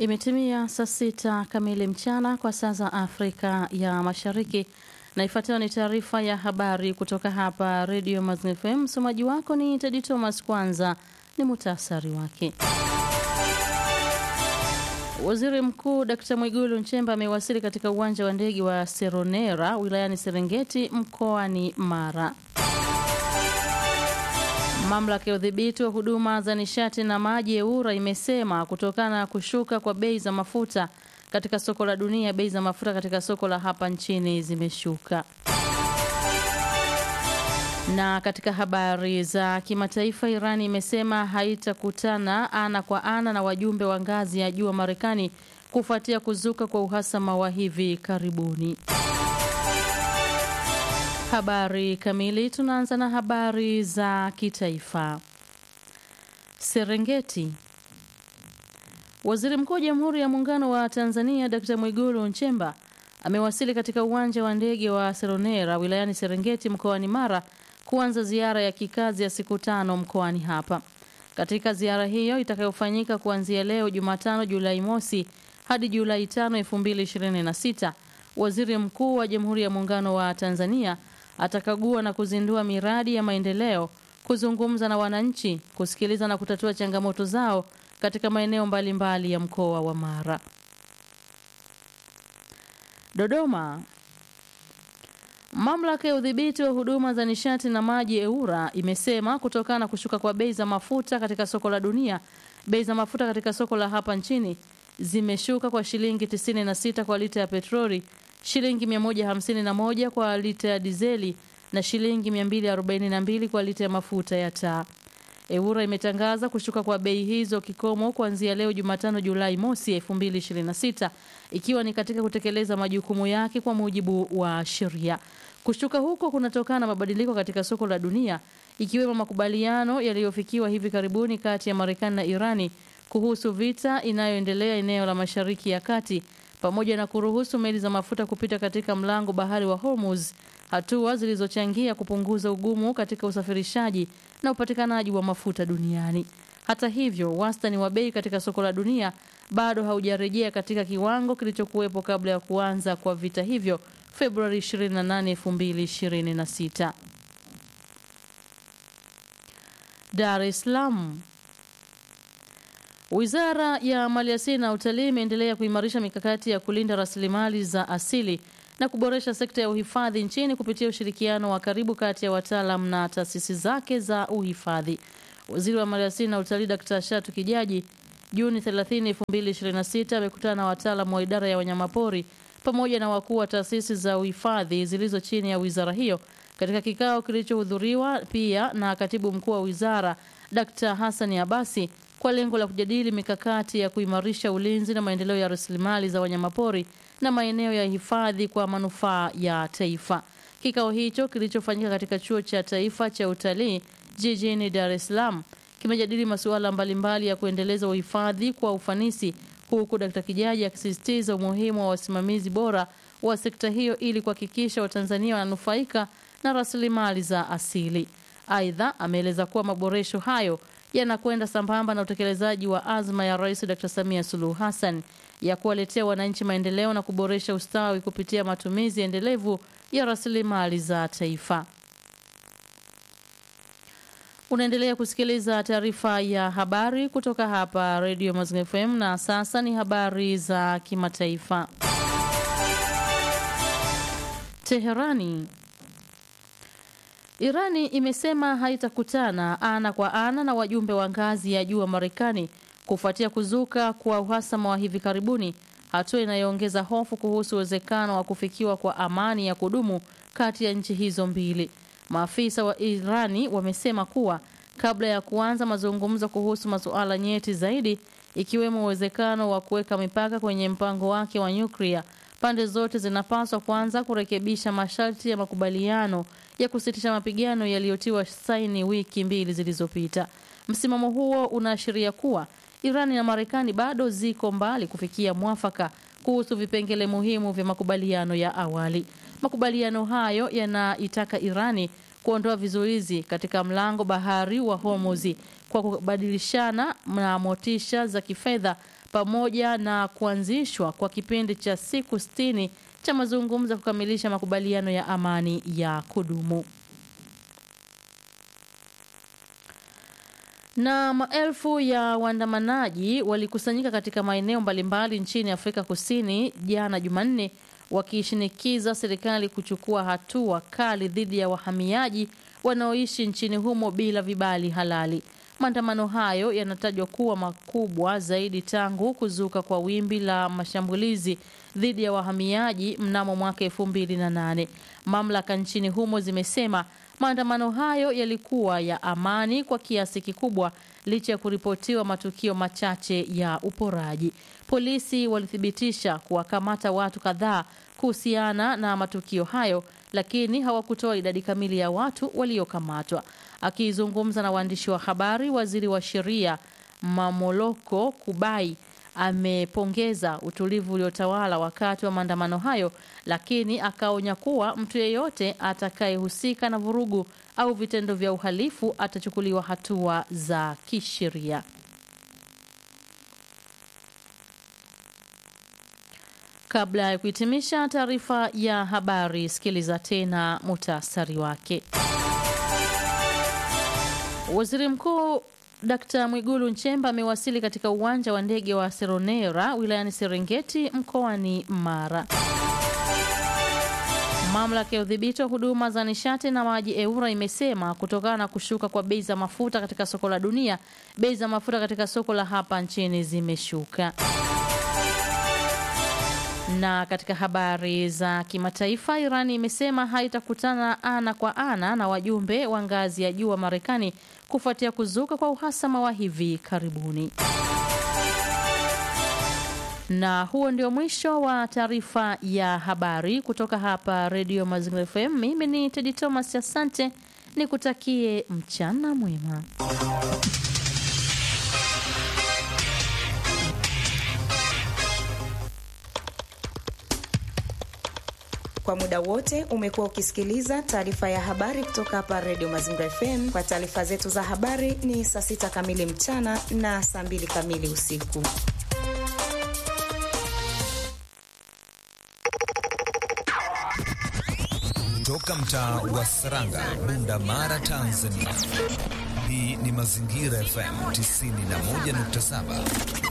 Imetimia saa sita kamili mchana kwa saa za Afrika ya Mashariki, na ifuatayo ni taarifa ya habari kutoka hapa Redio Mazingira FM. Msomaji wako ni Tedi Thomas. Kwanza ni muhtasari wake. Waziri Mkuu Dkt Mwigulu Nchemba amewasili katika uwanja wa ndege wa Seronera wilayani Serengeti mkoani Mara. Mamlaka ya udhibiti wa huduma za nishati na maji EWURA imesema kutokana na kushuka kwa bei za mafuta katika soko la dunia, bei za mafuta katika soko la hapa nchini zimeshuka. Na katika habari za kimataifa, Irani imesema haitakutana ana kwa ana na wajumbe wa ngazi ya juu wa Marekani kufuatia kuzuka kwa uhasama wa hivi karibuni. Habari kamili. Tunaanza na habari za kitaifa. Serengeti. Waziri Mkuu wa Jamhuri ya Muungano wa Tanzania Dkt. Mwigulu Nchemba amewasili katika uwanja wa ndege wa Seronera wilayani Serengeti mkoani Mara kuanza ziara ya kikazi ya siku tano mkoani hapa. Katika ziara hiyo itakayofanyika kuanzia leo Jumatano Julai mosi hadi Julai tano elfu mbili ishirini na sita, Waziri Mkuu wa Jamhuri ya Muungano wa Tanzania atakagua na kuzindua miradi ya maendeleo, kuzungumza na wananchi, kusikiliza na kutatua changamoto zao katika maeneo mbalimbali ya mkoa wa Mara. Dodoma. Mamlaka ya udhibiti wa huduma za nishati na maji EWURA imesema kutokana na kushuka kwa bei za mafuta katika soko la dunia, bei za mafuta katika soko la hapa nchini zimeshuka kwa shilingi 96 kwa lita ya petroli, shilingi 151 kwa lita ya dizeli na shilingi 242 kwa lita ya mafuta ya taa. EWURA imetangaza kushuka kwa bei hizo kikomo kuanzia leo Jumatano Julai mosi 2026 ikiwa ni katika kutekeleza majukumu yake kwa mujibu wa sheria. Kushuka huko kunatokana na mabadiliko katika soko la dunia ikiwemo makubaliano yaliyofikiwa hivi karibuni kati ya Marekani na Irani kuhusu vita inayoendelea eneo la Mashariki ya Kati pamoja na kuruhusu meli za mafuta kupita katika mlango bahari wa Hormuz, hatua zilizochangia kupunguza ugumu katika usafirishaji na upatikanaji wa mafuta duniani. Hata hivyo, wastani wa bei katika soko la dunia bado haujarejea katika kiwango kilichokuwepo kabla ya kuanza kwa vita hivyo Februari 28, 2026. Dar es Salaam. Wizara ya Maliasili na Utalii imeendelea kuimarisha mikakati ya kulinda rasilimali za asili na kuboresha sekta ya uhifadhi nchini kupitia ushirikiano wa karibu kati ya wataalam na taasisi zake za uhifadhi. Waziri wa Maliasili na Utalii Dkt. Shatu Kijaji Juni 30, 2026 amekutana na wataalamu wa idara ya wanyamapori pamoja na wakuu wa taasisi za uhifadhi zilizo chini ya wizara hiyo katika kikao kilichohudhuriwa pia na katibu mkuu wa wizara Dkt. Hassan Abasi kwa lengo la kujadili mikakati ya kuimarisha ulinzi na maendeleo ya rasilimali za wanyamapori na maeneo ya hifadhi kwa manufaa ya taifa. Kikao hicho kilichofanyika katika Chuo cha Taifa cha Utalii jijini Dar es Salaam kimejadili masuala mbalimbali ya kuendeleza uhifadhi kwa ufanisi, huku Dkt. Kijaji akisisitiza umuhimu wa wasimamizi bora wa sekta hiyo ili kuhakikisha Watanzania wananufaika na rasilimali za asili. Aidha, ameeleza kuwa maboresho hayo yanakwenda sambamba na utekelezaji wa azma ya Rais Dr. Samia Suluhu Hassan ya kuwaletea wananchi maendeleo na kuboresha ustawi kupitia matumizi endelevu ya rasilimali za taifa. Unaendelea kusikiliza taarifa ya habari kutoka hapa Radio Mazingira FM na sasa ni habari za kimataifa. Teherani. Irani imesema haitakutana ana kwa ana na wajumbe wa ngazi ya juu wa Marekani kufuatia kuzuka kwa uhasama wa hivi karibuni, hatua inayoongeza hofu kuhusu uwezekano wa kufikiwa kwa amani ya kudumu kati ya nchi hizo mbili. Maafisa wa Irani wamesema kuwa kabla ya kuanza mazungumzo kuhusu masuala nyeti zaidi, ikiwemo uwezekano wa kuweka mipaka kwenye mpango wake wa nyuklia, pande zote zinapaswa kwanza kurekebisha masharti ya makubaliano ya kusitisha mapigano yaliyotiwa saini wiki mbili zilizopita. Msimamo huo unaashiria kuwa Irani na Marekani bado ziko mbali kufikia mwafaka kuhusu vipengele muhimu vya makubaliano ya awali. Makubaliano hayo yanaitaka Irani kuondoa vizuizi katika mlango bahari wa Hormuz kwa kubadilishana na motisha za kifedha pamoja na kuanzishwa kwa kipindi cha siku sitini cha mazungumzo kukamilisha makubaliano ya amani ya kudumu. Na maelfu ya waandamanaji walikusanyika katika maeneo mbalimbali nchini Afrika Kusini jana Jumanne wakishinikiza serikali kuchukua hatua kali dhidi ya wahamiaji wanaoishi nchini humo bila vibali halali. Maandamano hayo yanatajwa kuwa makubwa zaidi tangu kuzuka kwa wimbi la mashambulizi dhidi ya wahamiaji mnamo mwaka 2008. Mamlaka nchini humo zimesema maandamano hayo yalikuwa ya amani kwa kiasi kikubwa licha ya kuripotiwa matukio machache ya uporaji. Polisi walithibitisha kuwakamata watu kadhaa kuhusiana na matukio hayo, lakini hawakutoa idadi kamili ya watu waliokamatwa. Akizungumza na waandishi wa habari, waziri wa sheria Mamoloko Kubai amepongeza utulivu uliotawala wakati wa maandamano hayo, lakini akaonya kuwa mtu yeyote atakayehusika na vurugu au vitendo vya uhalifu atachukuliwa hatua za kisheria. Kabla ya kuhitimisha taarifa ya habari, sikiliza tena muhtasari wake. Waziri Mkuu Dkt. Mwigulu Nchemba amewasili katika uwanja wa ndege wa Seronera wilayani Serengeti mkoani Mara. Mamlaka ya udhibiti wa huduma za nishati na maji EWURA imesema kutokana na kushuka kwa bei za mafuta katika soko la dunia, bei za mafuta katika soko la hapa nchini zimeshuka. Na katika habari za kimataifa, Irani imesema haitakutana ana kwa ana na wajumbe wa ngazi ya juu wa Marekani kufuatia kuzuka kwa uhasama wa hivi karibuni. Na huo ndio mwisho wa taarifa ya habari kutoka hapa Radio Mazingira FM. Mimi ni Tedi Thomas, asante, nikutakie mchana mwema. Kwa muda wote umekuwa ukisikiliza taarifa ya habari kutoka hapa Radio Mazingira FM. Kwa taarifa zetu za habari ni saa sita kamili mchana na saa mbili kamili usiku. Toka mtaa wa Saranga, Bunda Mara, Tanzania. Hii ni Mazingira FM 91.7.